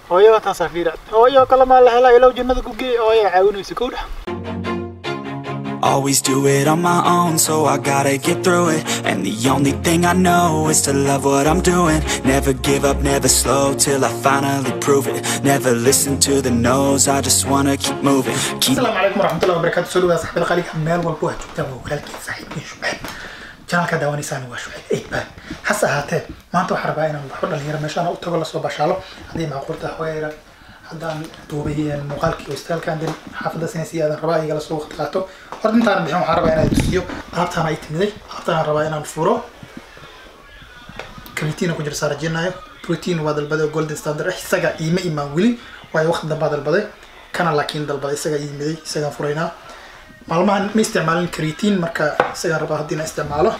hooyo taasaa fiira hooyo kale maa la helaa ilow jannada ku geey hooyo caawinaysa kowdha Always do it on my own, so I gotta get through it. And the only thing I know is to love what I'm doing. Never give up, never slow till I finally prove it. Never listen to the no's, I just wanna keep moving. Keep asalaamu calaykum waraxmatullahi wabarakaatu soo dhawaada saxibada qaaliga meel walba waa joogtaan waa walaalkiin saaxiibkiin shucayb janalka daawanaysaan waa shucayb eidbaan hase ahaatee maanta waxaan rabaa inaan waxba dhalinyaro meeshaan u tago lasoo bashaalo haddii macquul tahay hooyayra haddaan duubay muuqaalkii istaalkan din xaafadda sinaysi aadan rabaa igala soo waqti qaato horta intaan bixin waxaan rabaa inaan tusiyo alaabtaan ay timiday alaabtaan rabaa inaan furo creatine ku jira saa rajeenayo protein waa dalbaday oo golden standard ah isaga iima imaan weli waayo waqti dambaa dalbaday kana laakiin dalbaday isaga iimiday isagaan furaynaa maalmahan ma isticmaalin creatine marka isagaan rabaa haddii na isticmaalo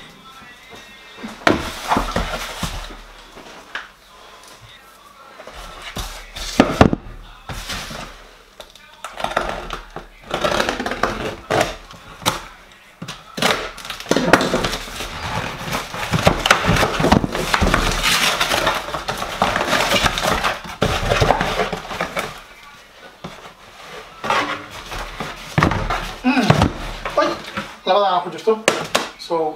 Ay, labadan aa ku jirto so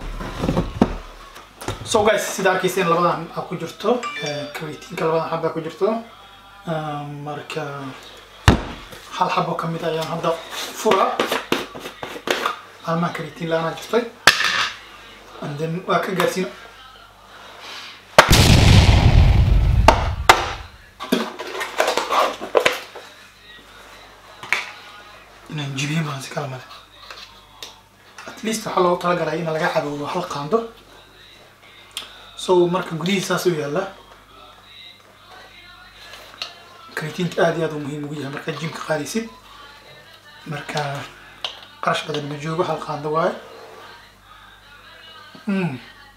so guys sida arkayseen labadan aa ku jirto creatinka labadan xaba ku jirto Ah, marka hal xabo kamid ayaan hadda fura almaa creatin la-aanaa jirtay and then waa ka gaarsiin inaan jibiyo baan si kala male at least waxaa loogu talagalay in laga cadowdo hal qaando so marka gudihii saas u yaalla creatinka aad iyo aad uu muhiim ugu yahay markaa jimka qaadaysid marka qarash badan ma joogo hal qaando waaye Mm.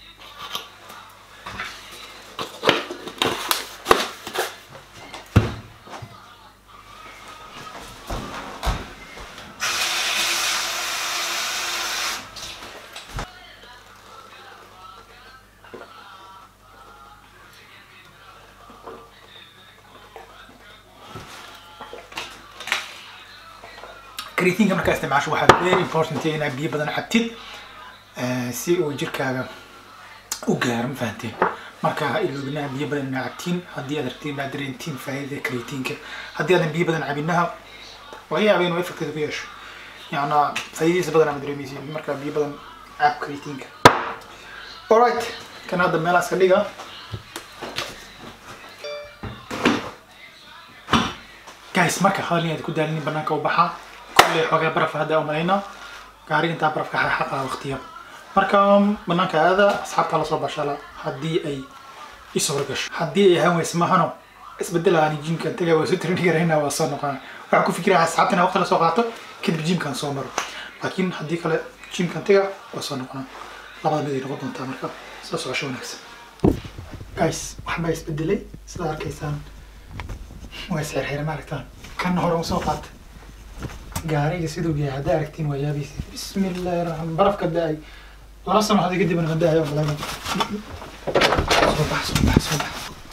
creatinka markaa isticmaasho waxaa very important inaad biyo badan cabtid eh, si uu jirkaaga u gaaro ma fahanteen marka ha iloobinaha biyo badan inaa cabtiin haddii aad rabtiin inaad dareentiin faa'iidada creatinka haddii aadan biyo badan cabinaha laga yaaba inuu effecteeda ku yeesho yacnaa faa'iidadiisa badan ama dareemaysiin marka biyo badan cab creatinka alright kan hadda meelaas ka dhiga guys marka hadal inaad ku daalinin banaanka u baxaa kolley xoogaa baraf hadda umalaynaa gaariga intaa barafka xaqa waqtiya marka banaanka aada asxaabta lasoo bashala haddii ay isoo gasho haddii ay ahaan weyse mahano isbedela aan jimkan taga waa soo tirin garayna waa soo noqona waxaan ku fikiraha asxaabta inaan waqti lasoo qaato kadib jimkan soo maro laakiin haddii kale jimkan taga waa soo noqona labada mid ay noqon doontaa marka soo socosho wanaagsan guys waxbaa isbedelay sidaa arkaysaan waa isxirxira ma aragtaan kan hore usoo qaata gaariga siduu yahay haddaa aragtiin waa yaabaysa bismi illaahi raxmaan barafka da-ay laba sano hadda kadib na da-ayo malayna soo bax soo bax soo bax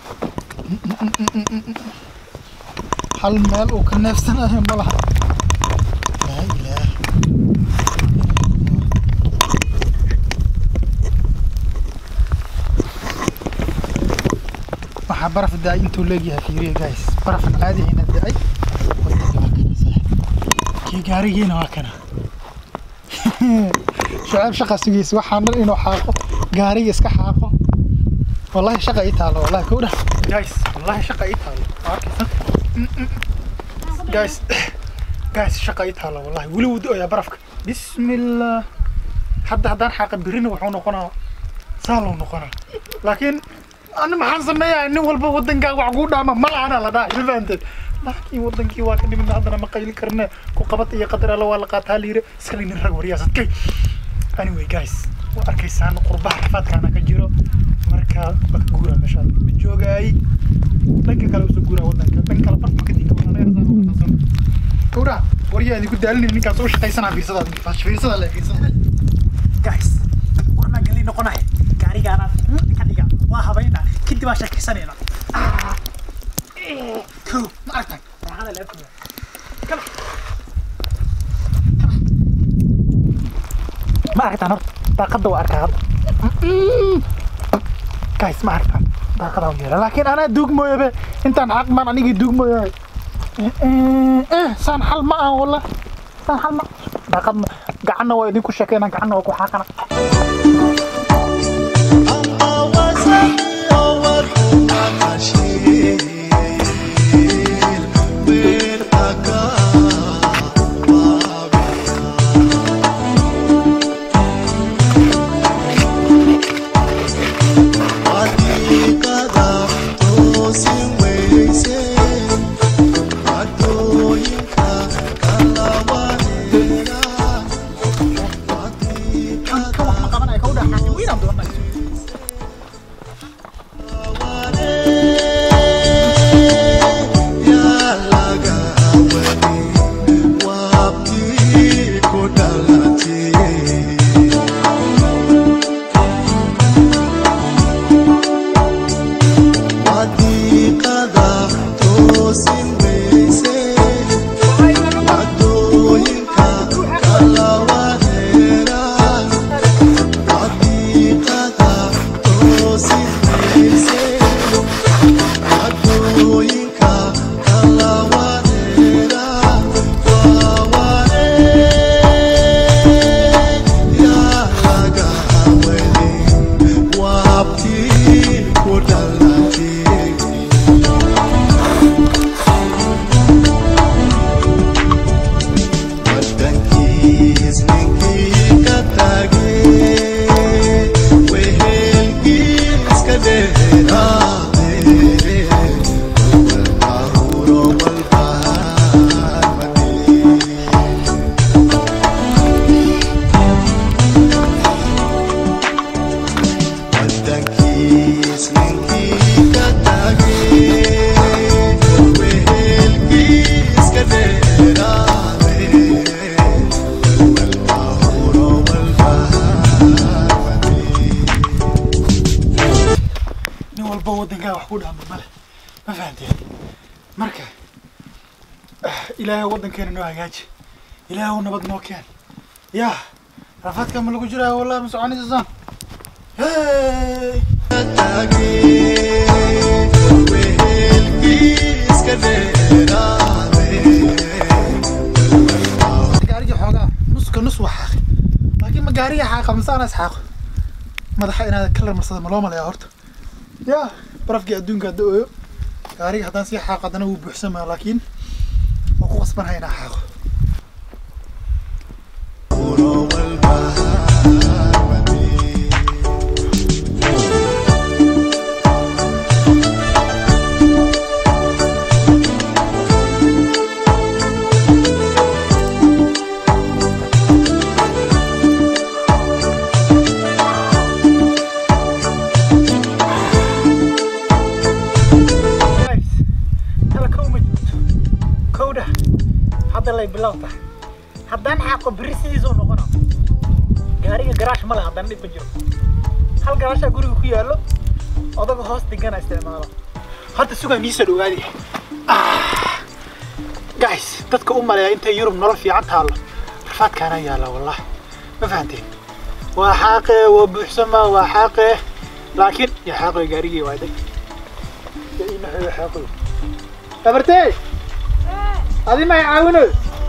hal meel uu ka neefsanayo ma laha laa ilaah waxaa baraf da-ay intuu leegyahay fiiriya guys barafan caadihina da-ay waddanka waa kana saaxiib kii gaarigiina waa kana shucaab shaqa sugaysa waxaan dhan inuu xaaqo gaariga iska xaaqo wallahi shaqa ii taalo wallahi kowdha guys wallahi shaqa ii taalo waa arkaysa guys guys shaqa ii taalo wallahi weli wuu da-oyaa barafka bismillah hadda haddaan xaaqa birina wuxuu noqonaa saaluu noqonaa laakiin ana maxaan sameeyaa nin walba wadankaa wax kuu dhaama malaana la dhahay ma fahanteen laakiin wadankii waa ka dhimina haddana ma qayli karne ku qabad iyo qadar alla waa la qaataa liire iska nin rag waryaasadkay anyway guys waa arkaysaan qurbaha rafaadkaana ka jiro marka waa ka guuraa meeshaan ma joogaay dhanka kale usoo guuraa wadanka dhan kale barma ka dinka gawraa waryaa idinku daalinay ninkaas u shaqaysanaa fiirsada fiirsada le fiirsada guys warnaa gali noqonay gaarigaana ka dhiga waa habayna kadib aan sheekaysanayna Cool. ma aragtan raaxada la arkaya kala ma aragtan horta daaqada waa arkaa hadda guys ma aragtan daaqada waa yeela laakiin anaa duugmooyo be intaan xaq maan anigii duugmooyo eh saan xal ma ah walla saan xal ma daaqad ma gacanna waa idinku sheekayna gacanna waa ku xaaqana kan kan wax ma qabanaya ka u dhex xaaqin weynaan doonay nin walba waddankaa wax ku dhaama male ma fahanteen marka ah, ilaahay waddankeena noo hagaaji ilaahay u nabad noo keen yaa rafaadka ma lagu jiraa wallahi ma soconaysa saan hey gaariga xoogaa nuska nus waa xaaqi laakiin ma gaariga xaaqa mise ana isxaaqo madaxa inaad kalar marsada ma loo malaya horta yaa barafkii adduunka hadda ooyo gaariga haddaan sii xaaqo haddana wuu buuxsamaa laakiin waa ku qasbanahay inaa xaaqo guys tala kow ma joogto kowdha hadda lay bilow tahay haddaan xaaqo berri sidiisuu noqona gaariga garaash ma leh haddana dhib ma jiro hal garaashaa guriga ku yaallo odaga hoos digana isticmaalo hadda sugaa niisoo dhawaadi guys dadka u maleeya intay yurub nolol fiican taallo rafaadkaana yaalla wallahi ma fahanteen waa xaaqe waa buuxsamaa waa xaaqe laakiin ya xaaqoy gaarigii waaday ya ii naxoyo xaaqoy abartey adi ma caawino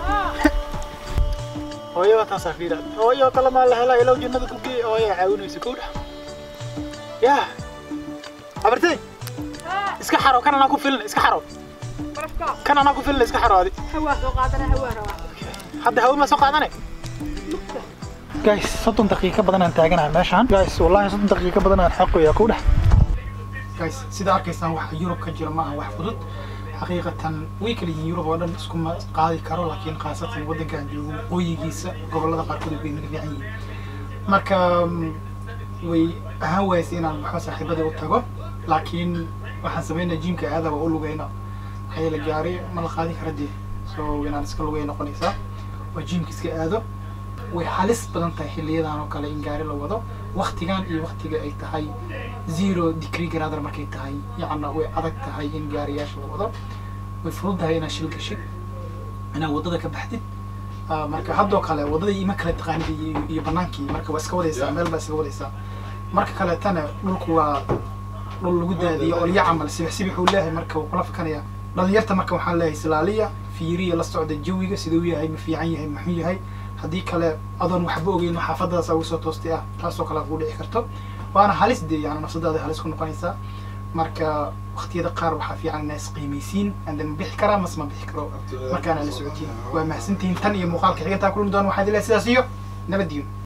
hooyaba taasaa fiira hooyo kale maa la helaa ilow jannada ku geey hooya caawinaysa kowdha ya abartey iska xaro kan anaa ku filin iska xaro kan anaa ku filin iska xaro adi hadda hawe ma soo qaadane guys soddon daqiiqo badan aan taaganahay meeshaan guys wallahi soddon daqiiqo badan aan xaqoyaa ku dhex guys sida arkaysaan waxa yurub ka jira maaha wax fudud xaqiiqatan way kala yihiin yurub oo dhan iskuma qaadi karo laakiin khaasatan waddankan joogo waqooyigiisa gobollada qaarkood way naga fiican yihiin marka mm, way ahaan waaysa inaan waxba saaxiibadii u tago laakiin waxaan sameynaa jiimka aada waa u lugayna maxaa yeele gaari ma la qaadi kara dee so inaan iska lugay noqonaysaa oo jiimka iska aado way halis badan tahay xiliyadan oo kale in gaari la wado waktigan iyo waktiga ay tahay zero degree gradar markay tahay yacna way adag tahay in gaariyaasha la wado way fududahay inaad shil gashid inaad waddada ka baxdid Ah, marka haddoo kale waddada ima kala taqaanid iyo- iyo banaankii marka waa iska wadaysaa meel baa iska wadaysaa marka kaleetana dhulku waa dhul lagu daadiyo olyo camal sibix sibix uu leeyahay marka wuu kula fakanaya dhalinyarta marka waxaan leeyahay silaaliya fiiriya la socda jawiga siduu yahay ma fiican yahay muxuu yahay haddii kale adoon waxba ogeyn xaafadadaas ugu soo toostay ah taasoo kale kuu dhici karto waana halis dee yani nafsadaada halis ku noqonaysaa marka waqtiyada qaar waxaa fiican inaa isqiimaysiin ande ma bixi karaa mase ma bixi karo markaana la socotiin waa mahadsantihiin tan iyo muuqaalka xigantaa kulmi doona waxaa idin leeyahay sidaas iyo nabadiyo